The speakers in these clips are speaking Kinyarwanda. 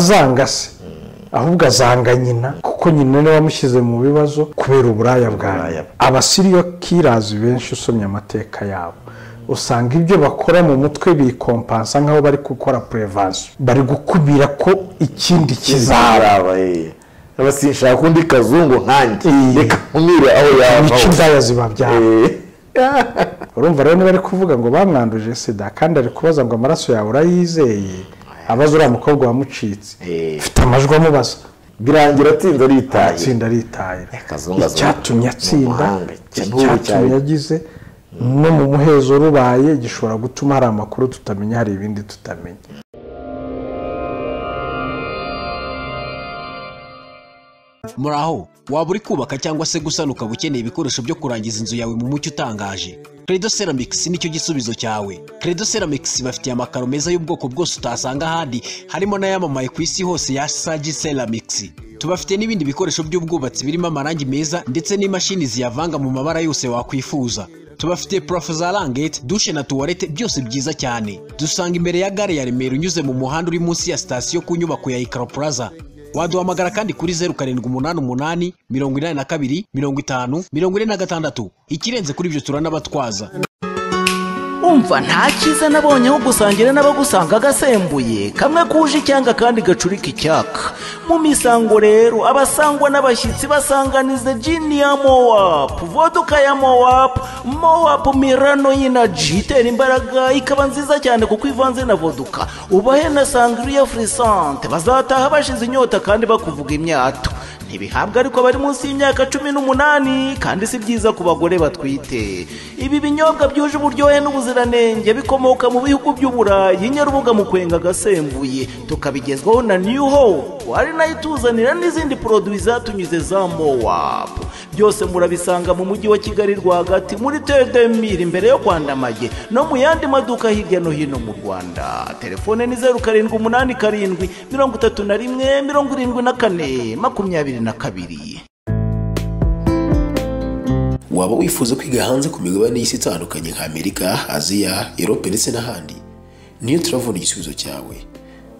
ntazangase ahubwo azanga nyina kuko nyina niwe wamushyize mu bibazo kubera uburaya bwawe abasiriyo kirazi benshi usomye amateka yabo usanga ibyo bakora mu mutwe bikompansa nk'aho bari gukora purevansiyo bari gukubira ko ikindi kizaba aba sinshaka undi kazungu nkanjye reka nkumire aho yava nicyo indaya zibabyara Eh, urumva rero niba ari kuvuga ngo bamwanduje sida kandi ari kubaza ngo amaraso yawe urayizeye abaza uriya mukobwa wamucitse eh, mfite amajwi amubaza birangira atsinze aritaye atsinda aritaye Kazungu azungu. icyatumye atsinda Mu mahanga, ikintu icyatumye cyari- yagize no mu muhezo rubaye gishobora gutuma hari amakuru tutamenya hari ibindi tutamenya muraho waba uri kubaka cyangwa se gusana ukaba ukeneye ibikoresho byo kurangiza inzu yawe mu mucyo utangaje credo ceramics nicyo gisubizo cyawe credo ceramics bafitiye amakaro meza y'ubwoko bwose utasanga ahandi harimo n'ayamamaye ku isi hose ya sagi ceramics tubafite n'ibindi bikoresho by'ubwubatsi birimo amarangi meza ndetse n'imashini ziyavanga mu mabara yose wakwifuza tubafite purafo za rangete dushe na tuwarete byose byiza cyane dusanga imbere ya gare ya remera unyuze mu muhanda uri munsi ya sitasiyo ku nyubako ya ikaro plaza waduhamagara kandi kuri zeru karindwi umunani umunani mirongo inani na kabiri mirongo itanu mirongo ine na gatandatu ikirenze kuri ibyo turanabatwaza umva nta cyiza nabonye aho gusangira n'abagusanga agasembuye kamwe kuje icyanga kandi gacurika icyaka mu misango rero abasangwa n'abashyitsi basanganiza jini ya mowapu voduka ya mowapu mowapu mirano y'inaji itera imbaraga ikaba nziza cyane kuko ivanze na voduka ubahe na sangriya furisante bazataha bashize inyota kandi bakuvuga imyato ntibihabwa ariko bari munsi y'imyaka cumi n'umunani kandi si byiza ku bagore batwite ibi binyobwa byuje uburyohe n'ubuziranenge bikomoka mu bihugu by'uburayi nyarubuga mu kwenga agasembuye tukabigezwaho na new hope ari nayo ituzanira n'izindi poroduwi zatunyuze za mowap byose murabisanga mu mujyi wa kigali rwagati muri tedemiri imbere yo kwandamage no mu yandi maduka hirya no hino mu rwanda telefone ni zeru karindwi umunani karindwi mirongo itatu na rimwe mirongo irindwi na kane makumyabiri na kabiri waba wifuza kwiga hanze ku migabane y'isi itandukanye nka amerika aziya erope ndetse n'ahandi niyo turabona igisubizo cyawe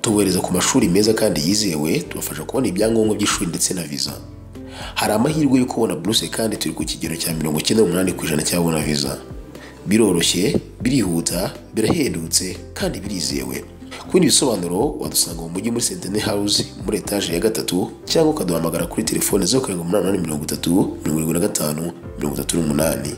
tubohereza ku mashuri meza kandi yizewe tubafasha kubona ibyangombwa by'ishuri ndetse na viza hari amahirwe yo kubona buruse kandi turi ku kigero cya mirongo icyenda n'umunani ku ijana cyabona viza biroroshye birihuta birahendutse kandi birizewe ku bindi bisobanuro wadusanga mu mujyi muri sentene hawuze muri etaje ya gatatu cyangwa ukaduhamagara kuri telefone zeru karindwi umunani umunani mirongo itatu mirongo irindwi na gatanu mirongo itatu n'umunani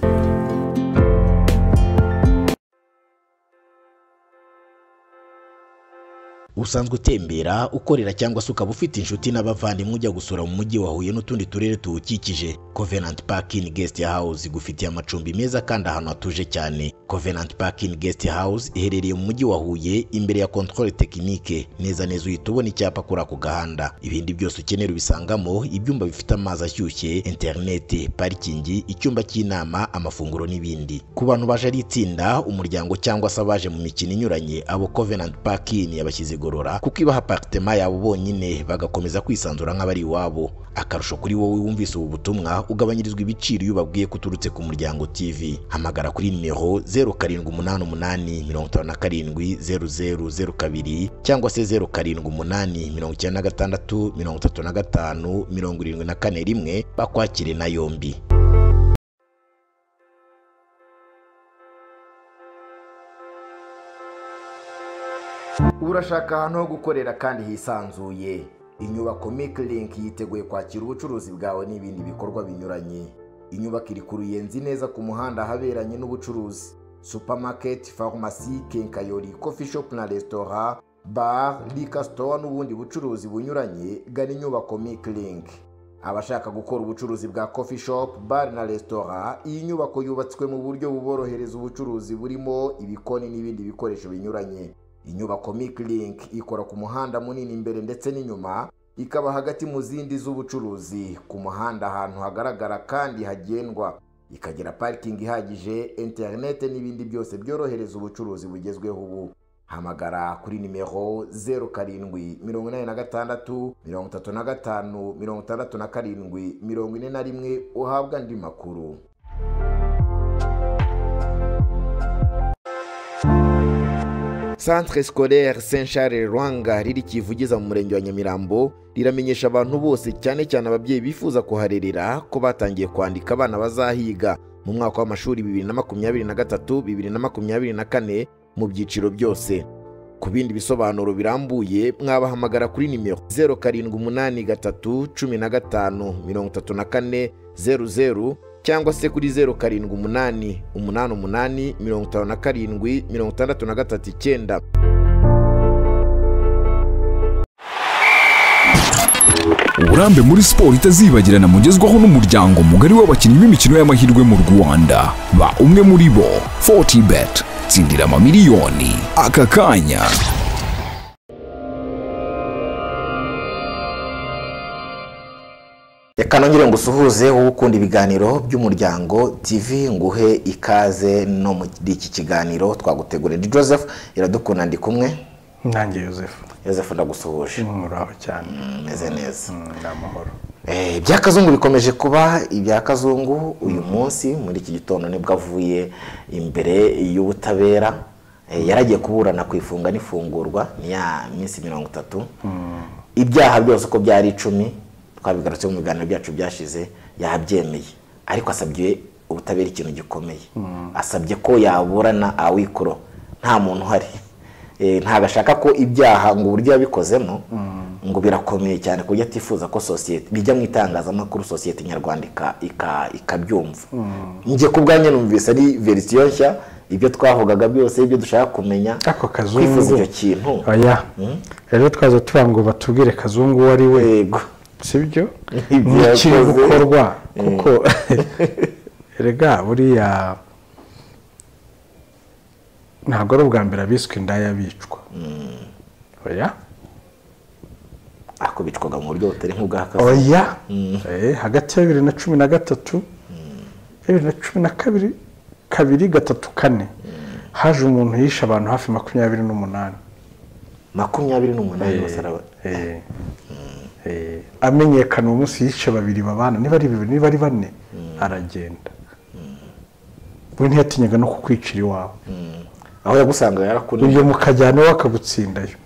usanzwe utembera ukorera cyangwa se ukaba ufite inshuti n'abavandimwe ujya gusura mu mujyi wa huye n'utundi turere tuwukikije covenant parking guest house igufitiye amacumbi meza kandi ahantu hatuje cyane covenant parking guest house iherereye mu mujyi wa huye imbere ya controle technique neza neza uhita ubona icyapa kuri ako gahanda ibindi byose ukenera ubisangamo ibyumba bifite amazi ashyushye interineti parikingi icyumba cy'inama amafunguro n'ibindi ku bantu baje ari itsinda umuryango cyangwa se abaje mu mikino inyuranye abo covenant parking yabashyize igorora kuko ibaha aparitema yabo bonyine bagakomeza kwisanzura nk'abari iwabo akarusho kuri wowe wumvise ubu butumwa ugabanyirizwa ibiciro iyo ubabwiye ko uturutse ku muryango tv hamagara kuri nimero 0788570002 cyangwa se 0788365371 bakwakire na yombi urashaka ahantu ho gukorera kandi hisanzuye inyubako mikiringi yiteguye kwakira ubucuruzi bwawe n'ibindi bikorwa binyuranye inyubako iri ku ruyenzi neza ku muhanda ahaberanye n'ubucuruzi supamaketi farumasi kenkayori kofi shopu na resitora bara rika sitowa n'ubundi bucuruzi bunyuranye gana inyubako mikiringi abashaka gukora ubucuruzi bwa kofi shopu bare na resitora iyi nyubako yubatswe mu buryo buborohereza ubucuruzi burimo ibikoni n'ibindi bikoresho binyuranye inyubako mikiringi ikora ku muhanda munini imbere ndetse n'inyuma ikaba hagati mu zindi z'ubucuruzi ku muhanda ahantu hagaragara kandi hagendwa ikagira parikingi ihagije interinete n'ibindi byose byorohereza ubucuruzi bugezweho ubu hamagara kuri nimero zeru karindwi mirongo inani na gatandatu mirongo itatu na gatanu mirongo itandatu na karindwi mirongo ine na rimwe uhabwa andi makuru centre scolaire saint charles rwanga riri kivugiza mu murenge wa nyamirambo riramenyesha abantu bose cyane cyane ababyeyi bifuza kuharerera ko batangiye kwandika abana bazahiga mu mwaka w'amashuri bibiri na makumyabiri na gatatu bibiri na makumyabiri na kane mu byiciro byose ku bindi bisobanuro birambuye mwabahamagara kuri nimero zeru karindwi umunani gatatu cumi na gatanu mirongo itatu na kane zeru zeru cyangwa se kuri zeru karindwi umunani umunani umunani mirongo itanu na karindwi mirongo itandatu na gatatu icyenda uburambe muri siporo itazibagirana mugezwaho n'umuryango mugari w'abakinnyi b'imikino y'amahirwe mu rwanda ba umwe muri bo 40 bet tsindira amamiliyoni aka kanya reka nongere ngo usuhuze wowe ukunda ibiganiro by'umuryango tv nguhe ikaze no muri iki kiganiro twagutegurira joseph iradukunda ndi kumwe nanjye yosefu joseph ndagusuhuje muraho cyane meze neza ni amahoro Eh, ibya kazungu bikomeje kuba ibya kazungu uyu munsi muri iki gitondo nibwo avuye imbere y'ubutabera Eh, yaragiye kuburana ku ifunga n'ifungurwa ni ya minsi mirongo itatu ibyaha byose uko byari icumi twabigarutse mu biganiro byacu byashize yabyemeye ariko asabye ubutabera ikintu gikomeye asabye ko yaburana awikoro nta muntu uhari Eh, ntabwo ashaka ko ibyaha ngo uburyo yabikozemo ngo birakomeye cyane ku buryo atifuza ko sosiyete bijya mu itangazamakuru sosiyete nyarwanda ika- ika- ikabyumva njye ku bwanjye numvise ari verisiyo nshya ibyo twavugaga byose ibyo dushaka kumenya ako kwifuza kazungu icyo kintu oya rero twaza tuvuga ngo batubwire kazungu uwo ari we yego sibyo Ibyo n'ikiri yakoze. gukorwa kuko rega buriya ntabwo ari ubwa mbere abiswe indaya bicwa oya ariko bicwaga mu buryo butari nk'ubwa kazi oya Eh, hagati ya bibiri na cumi na gatatu bibiri na cumi na kabiri kabiri gatatu kane haje umuntu yishe abantu hafi makumyabiri n'umunani makumyabiri n'umunani basaraba Eh, eh, amenyekana uwo munsi yice babiri babana niba ari bibiri niba ari bane aragenda we ntiyatinyaga no kukwicira iwawe aho yagusanga yarakunaniye ibyo mukajyana iwe akagutsindayo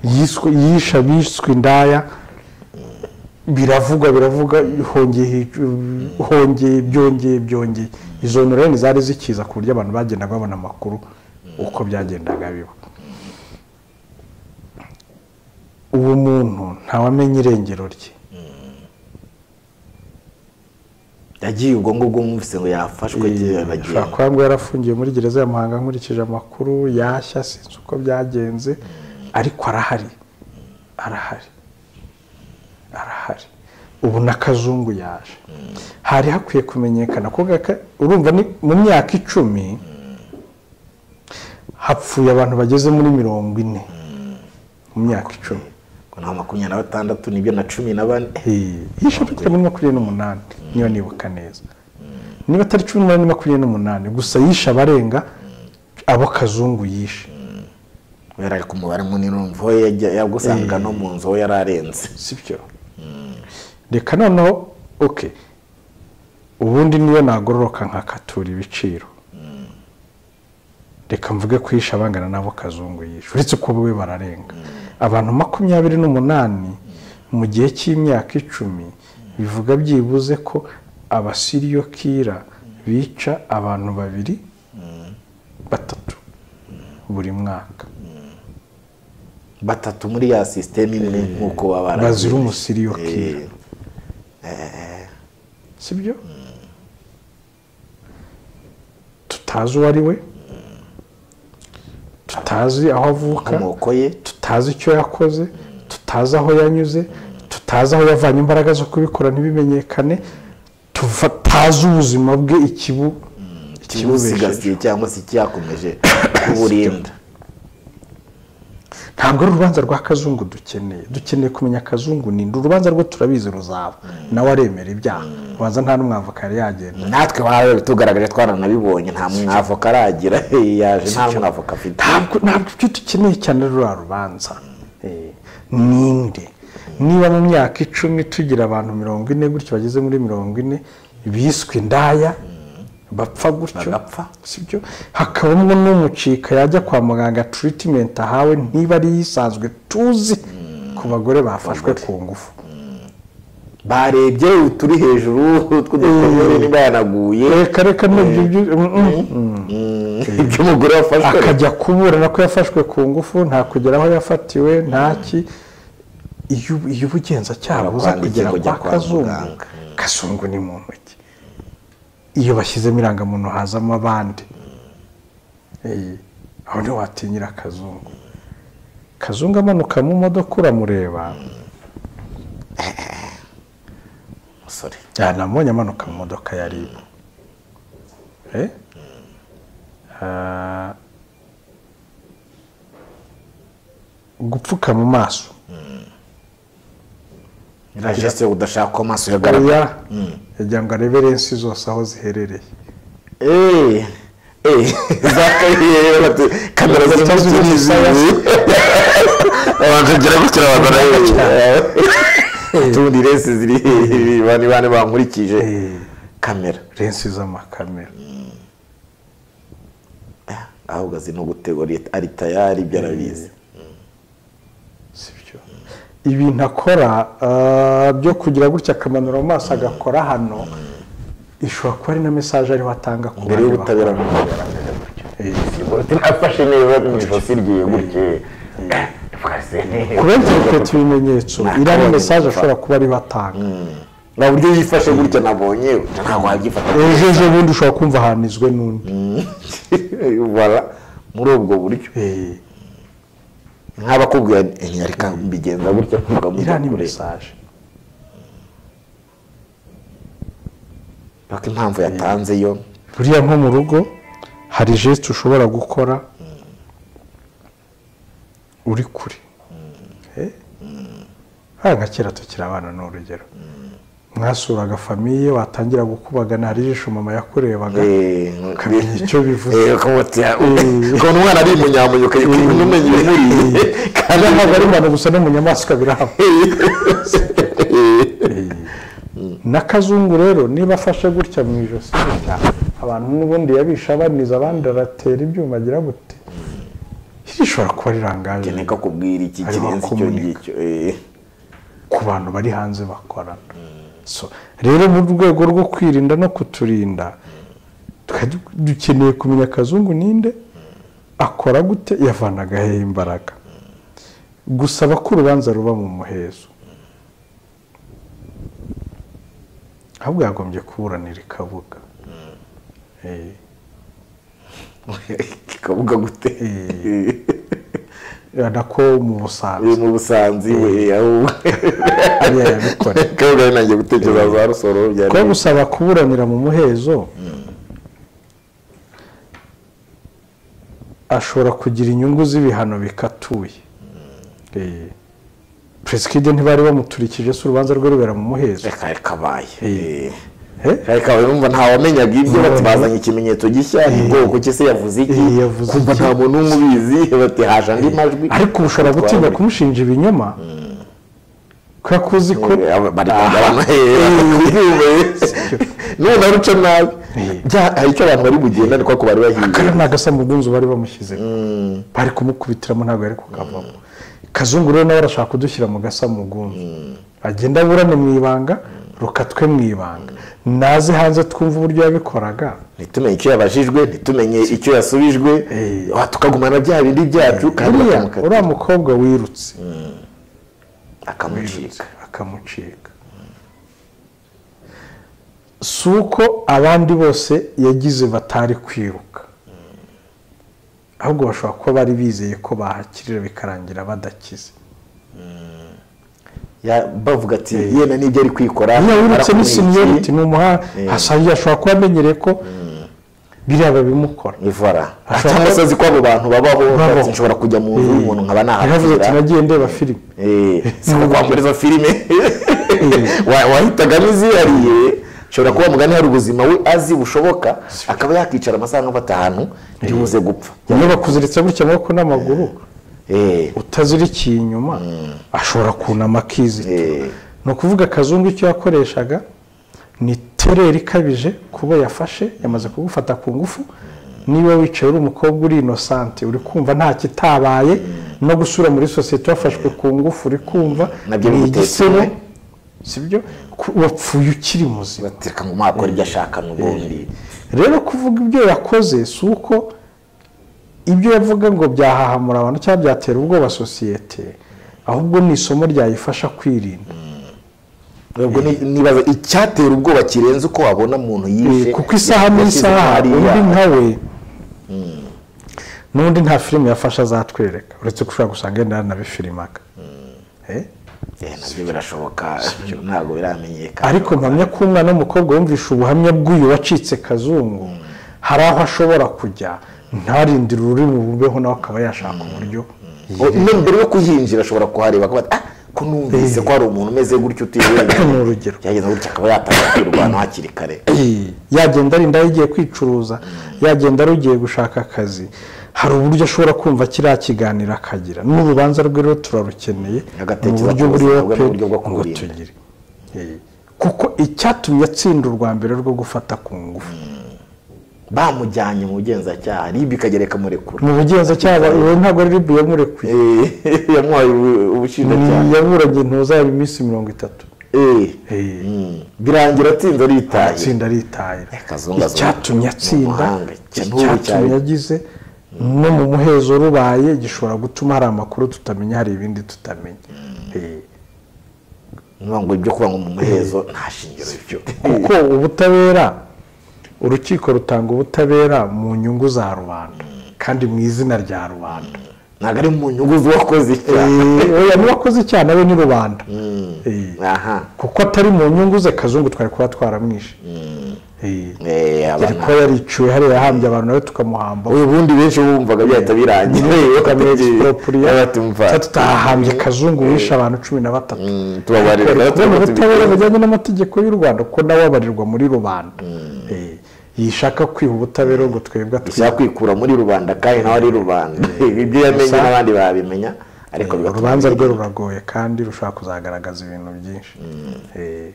Yiswe- yishe abiswe indaya biravugwa biravuga hongeye hic- hongeye byongeye byongeye izo noreni zari zikiza ku buryo abantu bagendaga babona amakuru uko byagendaga biba uwo muntu ntawamenya irengero rye yagiye ubwo ngubwo mwumvise ngo yafashwe ashobora yagenda kuba ngo yarafungiwe muri gereza ya muhanga nkurikije amakuru yashya sinzi uko byagenze ariko arahari arahari arahari ubu na kazungu yaje hari hakwiye kumenyekana ko gaka- urumva ni mu myaka icumi hapfuye abantu bageze muri mirongo ine mu myaka icumi ngo nta makumyabiri na batandatu n'ibyo na cumi na bane yishe bagera muri makumyabiri n'umunani niba nibuka neza niba atari cumi n'umunani ni makumyabiri n'umunani gusa yishe abarenga abo kazungu yishe yari ari ku mubare munini urumva we yajya- yagusanga no mu nzu aho yari arenze sibyo reka noneho oke ubundi niyo nagororoka nkakatura ibiciro reka mvuge ko yishe abangana n'abo kazungu yishe uretse ko we bararenga abantu makumyabiri n'umunani mu gihe cy'imyaka icumi bivuga byibuze ko abasiriyo kira bica abantu babiri batatu buri mwaka batatu muri ya sisiteme imwe nk'uko baba bazira umusiriyo kira Eh, sibyo tutazi uwo ari we tutazi aho avuka amoko ye tutazi icyo yakoze tutazi aho yanyuze tutazi aho yavanye imbaraga zo kubikora ntibimenyekane tuva- tutazi ubuzima bwe ikibu ikibubesheje kimusigasiye cyangwa se icyakomeje kuburinda ntabwo ari urubanza rwa kazungu dukeneye dukeneye kumenya kazungu ninde urubanza rwo turabizi ruzaba nawe aremera ibyaha ubanza nta n'umwavoka yari yagenda natwe bawe tugaragaje twaranabibonye nta mwavoka aragira Eh, yaje nta mwavoka afite ntabwo ntabwo ibyo dukeneye cyane ari ruriya rubanza Eh, ninde niba mu myaka icumi tugira abantu mirongo ine gutyo bageze muri mirongo ine biswe indaya bapfa gutyo bagapfa sibyo hakabamo n'umucika yajya kwa muganga turitimenti ahawe niba ari iyisanzwe tuzi ku bagore bafashwe ku ngufu barebye uturi hejuru tw'udukongore niba yanaguye reka reka nibyo byo- mm, mm. iby'umugore wafashwe akajya kuburana ko yafashwe ku ngufu nta kugera aho yafatiwe ntaki iyo iyo ubugenzacyaha buza Arakwandikira kugera kujya kwa kwa kazungu muganga. kazungu ni mu ntoki iyo bashyizemo irangamuntu hazamo abandi Eh, aho niho watinyira akazungu kazungu amanuka mu modoka uramureba umusore yanamubonye amanuka mu modoka ya ribu Eh? Ah, gupfuka mu maso rajeste udashaka ko amaso yagaragara oya yagira ngo arebe lensi zose aho ziherereye eee eee za eee kamera zo Zitazi mu umusaya. zizi abantu ngira gutya abagore utundi resi ziri bane bane bankurikije kamera lensi z'amakamera ahubwo azi no gutegura ari tayari ibyo arabizi sibyo ibintu akora ah, byo kugira gutya akamanura mu maso agakora hano ishobora kuba ari na mesaje ariho atanga ku mbere bandi y'ubutabera bakora. nafashe neza mu ijosi ryiwe gutya twase kuba interpreta ibimenyetso iriya ni mesaje ashobora kuba ariho atanga nta buryo yifashe gutya nabonye ntabwo wabyifata ejo ejo bundi ushobora kumva ahanizwe n'undi bara muri ubwo buryo Eh, nk'abakubwira ntiyareka mbigenza gutya iriya ni mesaje paka impamvu yatanze yo buriya nko mu rugo hari jesite ushobora gukora uri kure Eh? hariya agakera tukiri abana ni urugero mwasuraga famiye watangira gukubagana hari ijisho mama yakurebaga ukamenya icyo bivuze kubona umwana ari umunyamunyo ukayikunda umenya ibimuriye kandi ntabwo ari abantu gusa no mu nyamaswa birahaba n'akazungu rero niba afashe gutya mu ijosi gutya, abantu n'ubundi yabisha abaniza abandi aratera ibyuma agira gute iri rishobora kuba rirangaje neka kubwira iki Harimo kirenze icyo komunika. ngicyo eh. ku bantu bari hanze bakorana So, rero mu rwego rwo kwirinda no kuturinda twari du- dukeneye kumenya akazungu ninde akora gute yavanaga hehe imbaraga gusaba ko urubanza ruba mu muhezo ahubwo yagombye kuburanira ikabuga Eh. kikavuga gute nako mu busanzwe uri mu busanzi we ahubwo ariya yabikoreye kabuga ari nanjye gutekereza za rusoro byari kuba gusaba kuburanira mu muhezo ashobora kugira inyungu z'ibihano bikatuye Eh, perezida ntibari bamuturikije se urubanza rwe rubera mu muhezo kari kabaye eh. Eh? kari kabaye numva ntawamenyaga ibyo bati bazanye ikimenyetso gishya ni bwoko ki se yavuze iki Eh, yavuze kumva iki? nta muntu umwe ubizi bati haje andi majwi ariko ushobora gutinya kumushinja ibinyoma kubera ko uzi ko none aruca nabi Bya- hari icyo abantu bari bugendane kuko bari bahiye kariya ni agasamugunzu bari bamushyizemo bari kumukubitiramo ntabwo yari kukavamo kazungu rero nawe arashaka kudushyira mu gasamugunzu agenda aburane mu ibanga rukatwe mu ibanga naze hanze twumve uburyo yabikoraga ntitumenye icyo yabajijwe ntitumenye icyo yasubijwe wa- tukagumana bya bindi byacu kandi buriya bakamukata- uriya mukobwa wirutse akamucika akamucika si uko abandi bose yagize batari kwiruka ahubwo bashobora kuba bari bizeye ko bahakirira bikarangira badakize Ya- bavuga ati yenda n'ibyo ari kwikora niba wibutse barakumwikiye." n'isinyoriti ni umuhanga asangiye ashobora kuba amenyereye ko biriya babimukora ivara Ashobora cyangwa kuba- se azi ko abo bantu babaho Babaho. ati, nshobora kujya mu nzu y'umuntu nkaba yaravuze ati nahahakira nagiye ndeba filime Eh, si ko kwambura izo filime Wa- wahitagamo izihariye ushobora kuba mugani hari ubuzima we azi bushoboka akaba yakicara amasaha nka atanu ntibuze gupfa iyo bakuziritse gutya amaboko n'amaguru Eh, utazirikiye inyuma ashobora kunama akizita Eh. ni ukuvuga akazungu icyo yakoreshaga ni tereri ikabije kuba yafashe yamaze kugufata ku ngufu niba wicaye uri umukobwa uri inosante uri kumva nta kitabaye no gusura muri sosiyete wafashwe ku ngufu uri kumva Nabyo ni bigutetse igisebo iwe. sibyo Ku- wapfuye ukiri muzima bateka ngo mwakora ibyo ashaka n'ubundi rero kuvuga ibyo yakoze si uko ibyo yavuga ngo byahahamura abantu cyangwa byatera ubwoba sosiyete ahubwo ni isomo ryayifasha kwirinda ubwo ni- nibaza icyatera ubwoba kirenze uko wabona muntu yishe Eh, kuko isaha n'isaha yashyize hariya. undi nkawe n'undi nta filime yafasha azatwereka uretse ko ushobora gusanga yenda yanabifilimaga Eh? Eh, nabyo birashoboka ntabwo biramenyekana ariko mpamya ko umwana w'umukobwa wumvisha ubuhamya bw'uyu wacitse kazungu hari aho ashobora kujya ntarindire uri mu bubeho nawe akaba yashaka uburyo O- no mbere yo kuhinjira ashobora kuhareba akavuga ati, ah ko numvise ko hari umuntu umeze gutyo utiriwe Ni urugero. byageze gutya akaba yatangira kwirwanaho hakiri kare yagenda arinda yagiye kwicuruza yagenda arugiye gushaka akazi hari uburyo ashobora kumva kiriya kiganiro akagira n'urubanza rwe rero turarukeneye mu Agatekereza buryo buri ku buzima bwe open n'uburyo bwo ngo kuburinda. tugire Eh, kuko icyatumye atsinda urwa mbere rwo gufata ku ngufu bamujyanye mu bugenzacyaha ribi ikagera ikamurekura mu bugenzacyaha uwo ntabwo ari ribu yamurekuye Eh, yamuhaye ubu- ubushinjacyaha yaburanye intuza yaba iminsi mirongo itatu Eh, Eh, mm. birangira atsinze aritaye atsinda aritahira kazungu azungu. icyatumye atsinda Mu mahanga, ikintu icyatumye cyari- yagize no mu muhezo rubaye gishobora gutuma hari amakuru tutamenya hari ibindi tutamenya Eh, niyo ngo ibyo kuba ngo mu muhezo nta shingiro bifite kuko ubutabera urukiko rutanga ubutabera mu nyungu za rubanda kandi mu izina rya rubanda ntabwo ari mu nyungu z'uwakoze icyaha Eh, oya n'uwakoze icyaha nawe ni rubanda Eh, aha kuko atari mu nyungu ze kazungu twari kuba twaramwishe Eh, Eh, yari abana kuba yariciwe hariya yahambye abantu nawe tukamuhamba ubundi benshi bumvaga byahita birangira tukamwegisiporopuriya batumva tutahambye kazungu wishe abantu cumi na batatu tubabarira kubera rero kubona turamutse ubutabera bigenza. bujyanye n'amategeko y'u rwanda kuko nawe abarirwa muri rubanda Eh, yishaka kwiha ubutabera ngo twebwe ushaka kwikura muri rubanda kandi nawe ari rubanda ibyo yamenye Gusa- n'abandi babimenya ariko bigatuma urubanza rwe birinda. ruragoye kandi rushobora kuzagaragaza ibintu byinshi Eh,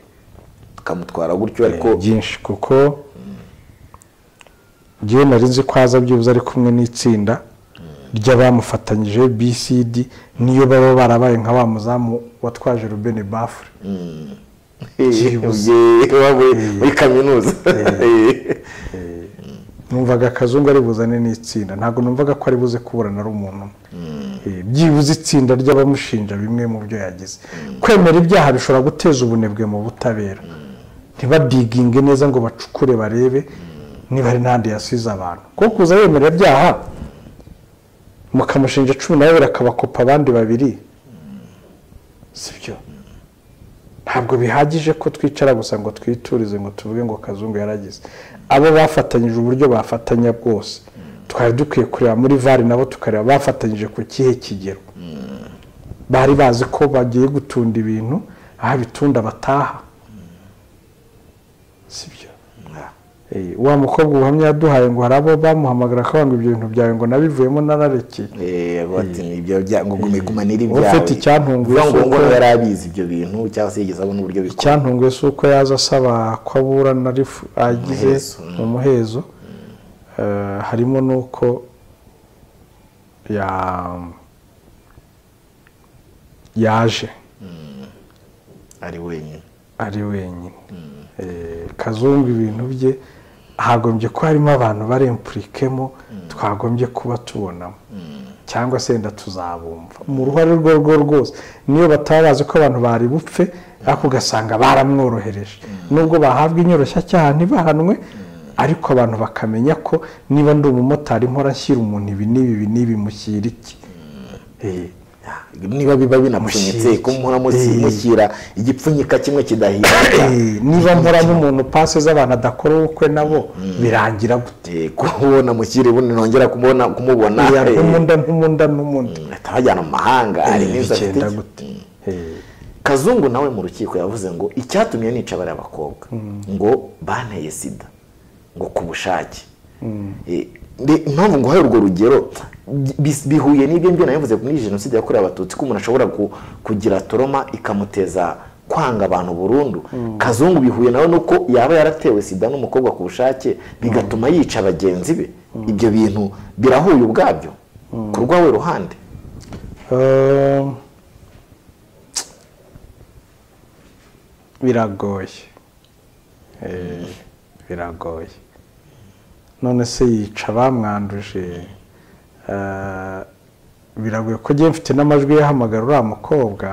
tukamutwara gutyo ariko byinshi kuko njyewe nari nzi ko haza byibuze ari kumwe n'itsinda ry'abamufatanyije bcd niyo baba barabaye nka wa muzamu watwaje rubeni bafure byibuze. Eh, waba uri muri kaminuza numvaga akazungu ari buzane n'itsinda ntabwo numvaga ko ari buze kuburana ari umuntu umwe Eh, byibuze itsinda ry'abamushinja bimwe mu byo yagize kwemera ibyaha bishobora guteza ubunebwe mu butabera ntibadiginge neza ngo bacukure barebe niba ari n'ahandi yasize abantu kuko kuza yemera ibyaha mukamushinja cumi na babiri akabakopa abandi babiri sibyo ntabwo bihagije ko twicara gusa ngo twiturize ngo tuvuge ngo kazungu yaragize abo bafatanyije uburyo bafatanya bwose twari dukwiye kureba muri vari nabo tukareba bafatanyije ku kihe kigero bari bazi ko bagiye gutunda ibintu aho abitunda bataha sibyo Eh, wa mukobwa ubuhamya yaduhaye ngo hari abo bamuhamagara akavuga ngo ibyo bintu byawe ngo nabivuyemo nararekeye Eh, avuga ati, ibyo bya- ngo gumikumana Wowe ufite icyantunguye Uvuga ngo si uko- ngo yari abizi ibyo bintu cyangwa se yigeze abona uburyo bikora icyantunguye si uko yaza asaba ko aburana arifu agize mu muhezo Eh, harimo n'uko ya- yaje ari wenyine ari wenyine Eh, kazungu ibintu bye hagombye ko harimo abantu bari impurikemo twagombye kuba tubonamo cyangwa se wenda tuzabumva mu ruhare rwo rwo rwose niyo bataba bazi ko abantu bari bupfe ariko ugasanga baramworohereje nubwo bahabwa inyoroshyacyaha ntibahanwe ariko abantu bakamenya ko niba ndi umumotari mpora nshyira umuntu ibi n'ibi ibi n'ibi mushyira iki Eh, niba biba binapfunyitse Mushyira ko iki? muhora Eh. mushyira igipfunyika kimwe kidahirika Eh, niba mporamo umuntu pasi z'abantu adakora ubukwe nabo birangira gute Eh, kubona mukiri bundi nongera kumubona kumubona Iya, eh, n'umunda n'umunda n'umundi ahita abajyana mu mahanga hari n'izo afite bigenda gute Eh, kazungu nawe mu rukiko yavuze ngo icyatumye nica bariya bakobwa ngo banteye sida ngo ku bushake Eh, mbe- impamvu ngo hari urwo rugero bi- bihuye n'ibyo mbyo navuze muri jenoside yakorewe abatutsi ko umuntu ashobora ku- kugira toroma ikamuteza kwanga abantu burundu kazungu bihuye nawe nuko yaba yaratewe sida n'umukobwa ku bushake bigatuma yica bagenzi be ibyo bintu birahuye ubwabyo ku rwawe ruhande Ehm, biragoye Eh, biragoye none se yica bamwanduje eh, biragoye ko ngiye mfite n'amajwi yahamagara uriya mukobwa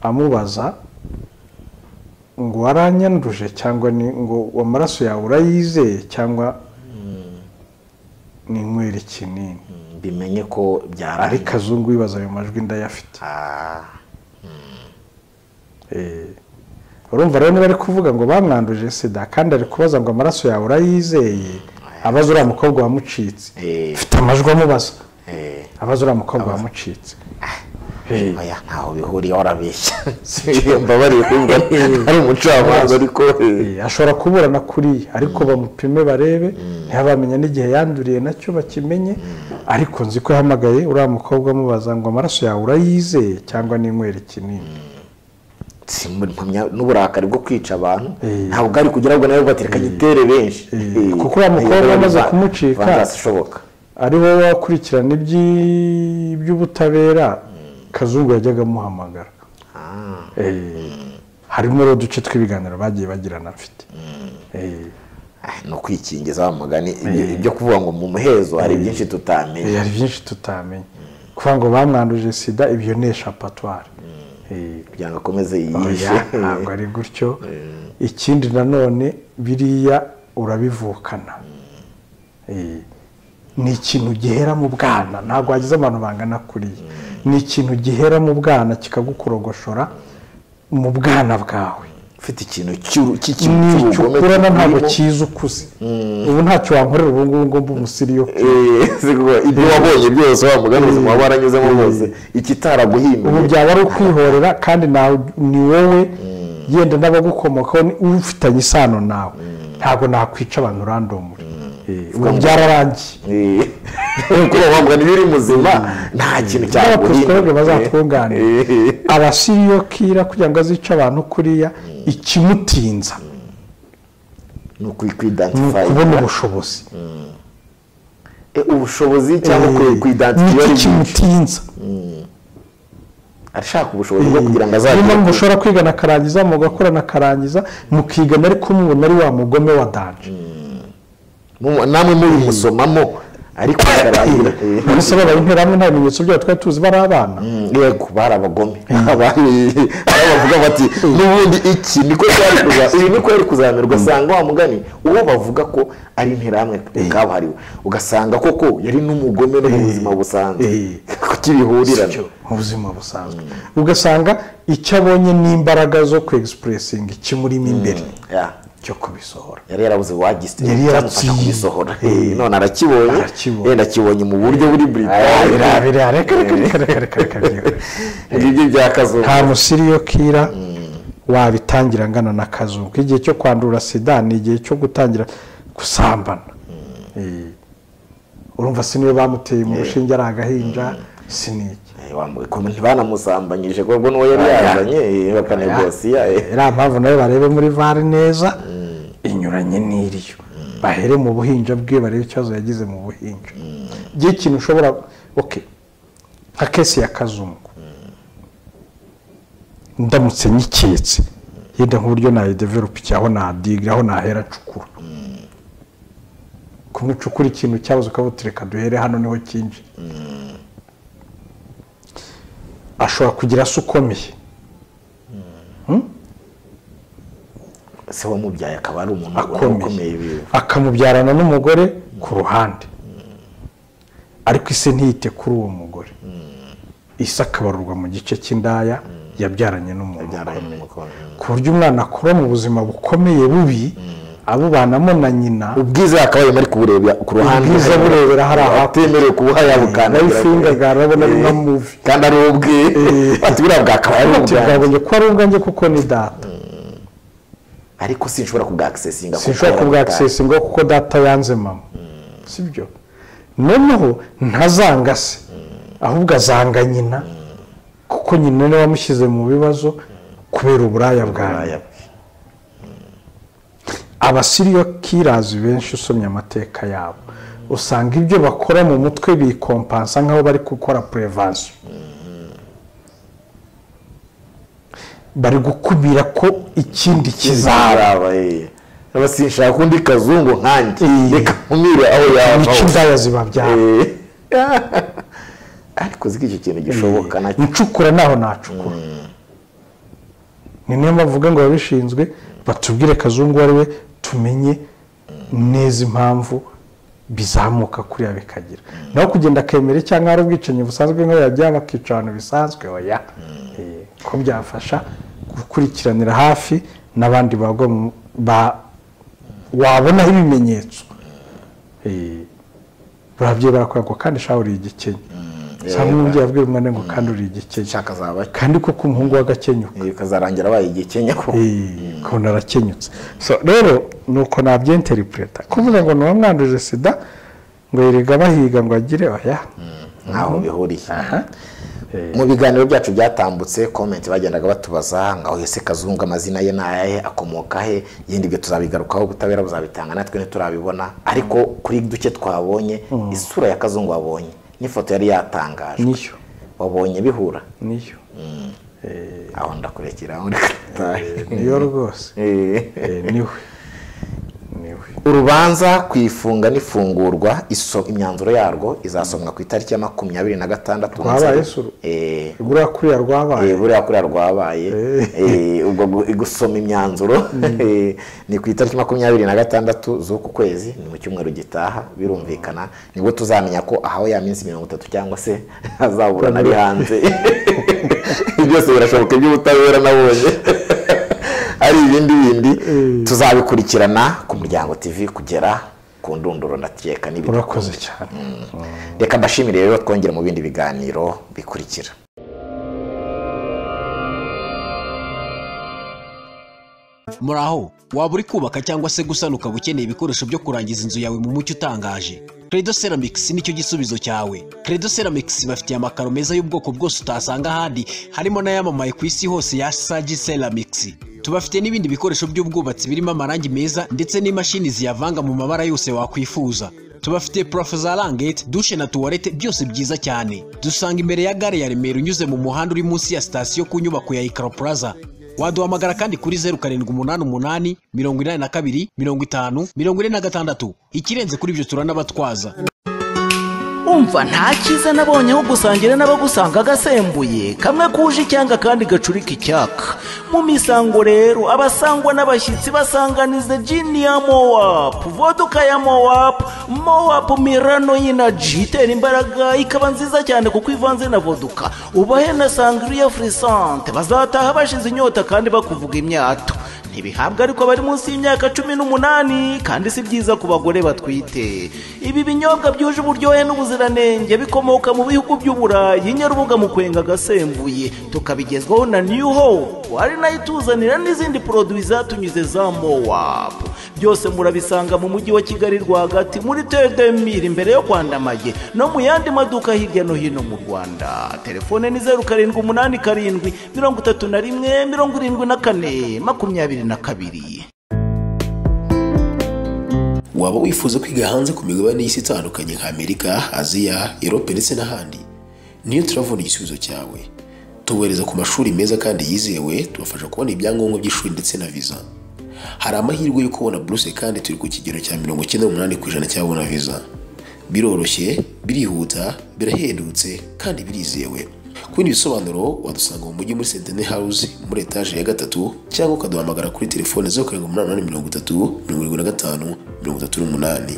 amubaza ngo waranyanduje cyangwa ni ngo amaraso yawe urayizeye cyangwa ni nywera ikinini bimenye ko byarari ariko azungu bibaza ayo majwi ndayafite Eh, urumva rero niba ari kuvuga ngo bamwanduje sida kandi ari kubaza ngo amaraso yawe urayizeye abaza uriya mukobwa wamucitse Eh. mfite amajwi amubaza abaza uriya mukobwa wamucitse Eh, oya ntaho bihuriye warabeshya mbabariye kumva ari umucamanza ariko eh, eh, ashobora kuburana kuriya ariko bamupime barebe ntibamenya n'igihe yanduriye nacyo bakimenye ariko nzi ko yahamagaye uriya mukobwa amubaza ngo amaraso yawe urayizeye cyangwa n'inywera ikinini si mu- mpamya n'uburakari bwo kwica abantu Eh. ntabwo ari kugira ngo nawe batereka gitere benshi Eh. Eh. Kuko uriya mukobwa Iyo amaze va- kumucika. vandashoboka ari wowe wakurikirana iby'i- iby'ubutabera kazungu yajyaga amuhamagara Eh, harimo rero uduce tw'ibiganiro bagiye bagirana mfite Eh, Ah, ni ukwikingiza wa mugani ibyo- ibyo kuvuga ngo mu muhezo hari byinshi eh, tutamenya hari byinshi tutamenya kuvuga ngo bamwanduje sida ibyo ni eshapatwari Eh, kugira ngo akomeze oya yiyishe ntabwo ari gutyo ikindi nanone biriya urabivukana Eh, ni ikintu gihera mu bwana ntabwo wagize abantu bangana kuriya ni ikintu gihera mu bwana kikagukurogoshora mu bwana bwawe ufite ikintu cy'uru- cy'ikintu ni icyo cy'ubugome ukurana ntabwo urimo. kiza ukuze ubu ntacyo wankorera ubu ngubu ngo mbe umusiriyo Eh, si kuko ibyo wabonye byose wa mugani ubuzima waba waranyuzemo bwose ikitaraguhimbiye ubu byaba ari ukwihorera kandi nawe ni wowe yenda n'abagukomokaho ni- ufitanye isano nawe ntabwo nakwica abantu randomuri Eh, ubu byararangiye Eh, kuko wa mugani iyo uri muzima nta kintu n'abapositoroge cyaguhimbiye bazatwunganira Eh. abasiriyo kira kugira ngo azice abantu kuriya ikimutinza ni ni ukwidantifayinga ukubona ubushobozi ubushobozi cyangwa Eh, kwidantifayinga nicyo ari byinshi kimutinza arashaka ubushobozi bwo kugira ngo niba azagere mushobora kwigana akarangiza mugakorana akarangiza mukigana ariko mubona ari wa mugome wa danje Mu- namwe mubimusomamo ariko bararahira Eh. mbese babaye interahamwe nta bimenyetso byabo twari tuzi bari abana yego bari abagome Abari- aho bavuga bati n'ubundi iki niko cyari kuza- ibi niko yari kuzamirwa usanga wa mugani uwo bavuga ko ari interahamwe kabuhariwe ugasanga koko yari n'umugome no mu buzima busanzwe Eh. kuki bihurirana mu buzima busanzwe ugasanga icyo abonye n'imbaraga zo ku egisipuresingi kimurimo imbere Yeah. cyo kubisohora yari yarabuze wagisite Yari cyamufasha yarakiye. kubisohora Eh. none arakibonye Arakibonye. yenda akibonye mu buryo buri buritaye biriya biriya reka reka reka reka reka reka byihuse. ngibyo bya kazungu nta musiriyo kira wabitangira angana na kazungu igihe cyo kwandura sida ni igihe cyo gutangira gusambana Eh, urumva si niyo bamuteye mu rushinge ari agahinja si n'iki Eh, wamuwe- ko ntibanamusambanyije kuko n'uwo yari yazanye eh, bakanegosiya eh. iriya mpamvu nayo barebe muri vare neza inyuranye n'iriyo bahere mu buhinja bwe barebe ikibazo yagize mu buhinja igihe ikintu ushobora oke nka kesi ya kazungu ndamutse nyiketse yenda nk'uburyo nayideveropa iki aho nadigira aho nahera ncukura kumwe ucukura ikintu cyabuze ukavuga uti reka duhere hano niho cyinjira ashobora kugira se ukomeye se wamubyaye akaba ari umuntu ubona ukomeye akomeye biwe akamubyarana n'umugore ku ruhande ariko ise ntiyite kuri uwo mugore ise akabarurwa mu gice cy'indaya yabyaranye n'umuntu byaranye ukomeye n'umukobwa. ku buryo umwana akura mu buzima bukomeye bubi abubanamo na nyina ubwiza akaba arimo ari kuburebera ku ruhande Ubwiza burebera hari aho atemerewe kubuha yabukandagira nawe ifingaga, arabona ari nka movie. kandi ari ubwe bati buriya bwakaba ari ati ubwanjye bwabonye ko ari ubwanjye kuko ni data ariko sinshobora kubwakisesinga sinshobora kubwakisesinga kuko data yanze mama sibyo noneho ntazanga se ahubwo azanga nyina kuko nyina niwe wamushyize mu bibazo kubera uburaya bwawe abasiriyo kirazi benshi usomye amateka yabo usanga ibyo bakora mu mutwe bikompansa nk'aho bari gukora purevansiyo bari gukumira ko ikindi kizaba zarabaye aba sinshaka undi kazungu nkanjye Eh. reka nkumire aho yava nicyo hose. indaya zibabyara Eh. ariko uzi ko icyo kintu gishoboka nacyo incukura naho nacukura ni niyo mpamvu uvuga ngo ababishinzwe batubwire kazungu uwo ari we tumenye neza impamvu bizamuka kuriya bikagira naho kugenda akemera cyangwa ari ubwicanyi busanzwe nk'aho yajya bakica ahantu bisanzwe oya Eh, ko byafasha gukurikiranira hafi n'abandi bagwa mu- ba- wabonaho ibimenyetso Eh, barabyeyi barakora ngo kandi shaho uri igikenye usanga umubyeyi abwira umwana ngo kandi uri igikenye nshaka zaba kandi koko umuhungu w'agakenyuka eh, kazarangira abaye igikenya ko kubona arakenyutse So, rero ni uko nabyenteripureta kuvuga ngo ni uwamwanduje sida ngo yerega bahiga ngo agire oya ntaho bihuriye mu biganiro byacu byatambutse komenti bagendaga batubaza ngo aho ese kazungu amazina ye ni ayahe akomoka he yindi ibyo tuzabigarukaho ubutabera buzabitanga natwe ntiturabibona ariko kuri duke twabonye isura ya kazungu wabonye n'ifoto yari yatangajwe niyo wabonye bihura niyo aho ndakurekera aho ndakatahe niyo rwose Eh, niwe niwe urubanza ku ifunga n'ifungurwa iso- imyanzuro yarwo izasomwa ku itariki ya makumyabiri na gatandatu Rwabaye se uru- Eh, igura kuriya rwabaye Eh, buriya kuriya rwabaye Eh, ubwo gu- gusoma imyanzuro eh, ni ku itariki makumyabiri na gatandatu z'uku kwezi ni mu cyumweru gitaha birumvikana nibwo tuzamenya ko ahawe ya minsi mirongo itatu cyangwa se azaburana ari hanze byose birashoboka iby'ubutabera nabonye ari ibindi bindi tuzabikurikirana ku muryango tv kugera ku ndunduro ndakeka n'ibindi urakoze cyane reka mbashimire rero twongere mu bindi biganiro bikurikira muraho waba uri kubaka cyangwa se gusana ukaba ukeneye ibikoresho byo kurangiza inzu yawe mu mucyo utangaje credo ceramics nicyo gisubizo cyawe credo ceramics bafitiye amakaro meza y'ubwoko bwose utasanga ahandi harimo n'ayamamaye ku isi hose ya sagi ceramics tubafite n'ibindi bikoresho by'ubwubatsi birimo amarangi meza ndetse n'imashini ziyavanga mu mabara yose wakwifuza tubafite purafo za rangete dushe na tuwarete byose byiza cyane dusanga imbere ya gare ya remera unyuze mu muhanda uri munsi ya sitasiyo ku nyubako ya ikaro plaza waduhamagara kandi kuri zeru karindwi umunani umunani mirongo inani na kabiri mirongo itanu mirongo ine na gatandatu ikirenze kuri ibyo turanabatwaza umva nta cyiza nabonye aho gusangira n'abagusanga agasembuye kamwe kuje icyanga kandi gacurika icyaka mu misango rero abasangwa n'abashyitsi basanganiza jini ya mowapu voduka ya mowapu mowapu mirano y'inaji itera imbaraga ikaba nziza cyane kuko ivanze na voduka ubahe na sangiriya furisante bazataha bashize inyota kandi bakuvuga imyato ntibihabwa ariko bari munsi y'imyaka cumi n'umunani kandi si byiza ku bagore batwite ibi binyobwa byuje uburyohe n'ubuziranenge bikomoka mu bihugu by'uburayi nyarubuga mu kwenga agasembuye tukabigezwaho na new hope ari nayo ituzanira n'izindi poroduwi zatunyuze za mowap byose murabisanga mu mujyi wa kigali rwagati muri tedemiri imbere yo kwandamaye no mu yandi maduka hirya no hino mu rwanda telefone ni zeru karindwi umunani karindwi mirongo itatu na rimwe mirongo irindwi na kane makumyabiri na kabiri waba wifuza kwiga hanze ku migabane y'isi itandukanye nka Amerika, Aziya, Europe ndetse n'ahandi niyo turavuna igisubizo cyawe tubohereza ku mashuri meza kandi yizewe tubafasha kubona ibyangombwa by'ishuri ndetse na viza hari amahirwe yo kubona buruse kandi turi ku kigero cya mirongo icyenda n'umunani ku ijana cy'ababona viza biroroshye birihuta birahendutse kandi birizewe ku bindi bisobanuro wadusanga mu mujyi muri sentene house muri etaje ya gatatu cyangwa ukaduhamagara kuri telefone zeru karindwi umunani umunani mirongo itatu mirongo irindwi na gatanu mirongo itatu n'umunani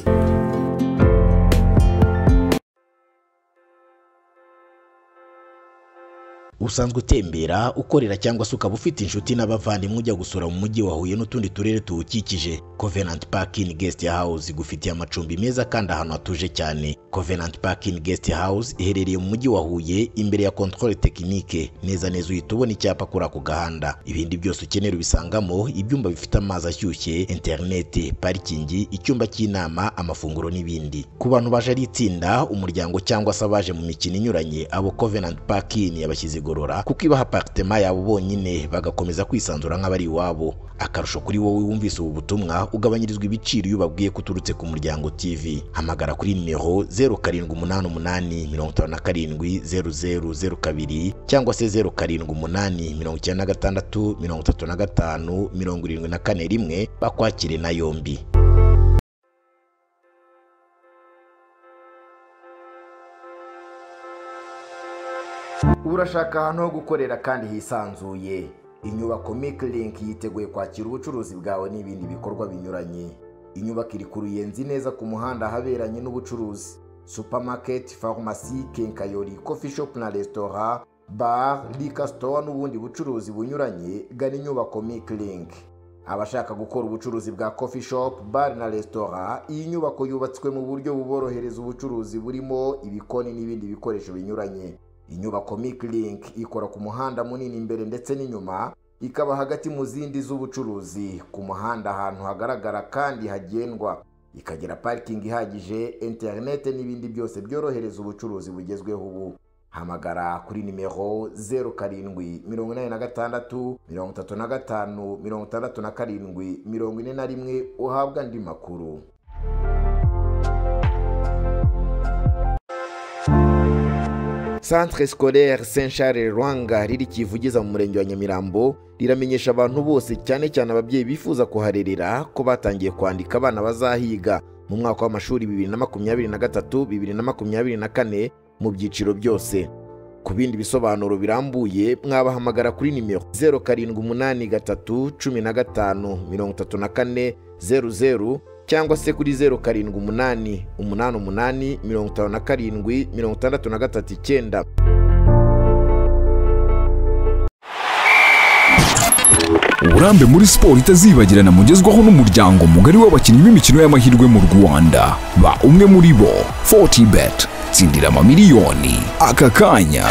usanzwe utembera ukorera cyangwa se ukaba ufite inshuti n'abavandimwe ujya gusura mu mujyi wa Huye n'utundi turere tuwukikije Covenant Park in Guest House igufitiye amacumbi meza kandi ahantu hatuje cyane Covenant Park in Guest House iherereye mu mujyi wa Huye imbere ya Controle Technique neza neza uhita ubona icyapa kuri ako gahanda ibindi byose ukenera ubisangamo ibyumba bifite amazi ashyushye interineti parikingi icyumba cy'inama amafunguro n'ibindi ku bantu baje ari itsinda umuryango cyangwa se abaje mu mikino inyuranye abo Covenant Park in yabashyize igorora kwigorora kuko ibaha aparitema yabo bonyine bagakomeza kwisanzura nk'abari iwabo akarusho kuri wowe wumvise ubu butumwa ugabanyirizwa ibiciro iyo ubabwiye ko uturutse ku muryango tv hamagara kuri nimero zeru karindwi umunani umunani mirongo itanu na karindwi zeru zeru zeru kabiri cyangwa se zeru karindwi umunani mirongo icyenda na gatandatu mirongo itatu na gatanu mirongo irindwi na kane rimwe bakwakire na yombi urashaka ahantu ho gukorera kandi hisanzuye inyubako Link yiteguye kwakira ubucuruzi bwawe n'ibindi bikorwa binyuranye inyubako iri ku ruyenzi neza ku muhanda ahaberanye n'ubucuruzi supamaketi farumasi kenkayori kofi shopu na resitora bar rika sitowa n'ubundi bucuruzi bunyuranye gana inyubako Link. abashaka gukora ubucuruzi bwa kofi shopu bar na resitora iyi nyubako yubatswe mu buryo buborohereza ubucuruzi burimo ibikoni n'ibindi bikoresho binyuranye inyubako Link ikora ku muhanda munini imbere ndetse n'inyuma ikaba hagati mu zindi z'ubucuruzi ku muhanda ahantu hagaragara kandi hagendwa ikagira parikingi ihagije interinete n'ibindi byose byorohereza ubucuruzi bugezweho ubu hamagara kuri nimero zeru karindwi mirongo inani na gatandatu mirongo itatu na gatanu mirongo itandatu na karindwi mirongo ine na rimwe uhabwa andi makuru Centre scolaire Saint Charles Rwanga riri kivugiza mu murenge wa Nyamirambo riramenyesha abantu bose cyane cyane ababyeyi bifuza kuharerera ko batangiye kwandika abana bazahiga mu mwaka w'amashuri 2023-2024 mu byiciro byose ku bindi bisobanuro birambuye mwabahamagara kuri nimero 078315353400 cyangwa se kuri 0788857539 uburambe muri siporo itazibagirana mugezwaho n'umuryango mugari w'abakinnyi b'imikino y'amahirwe mu rwanda ba umwe muri bo 40 bet tsindira amamiliyoni aka kanya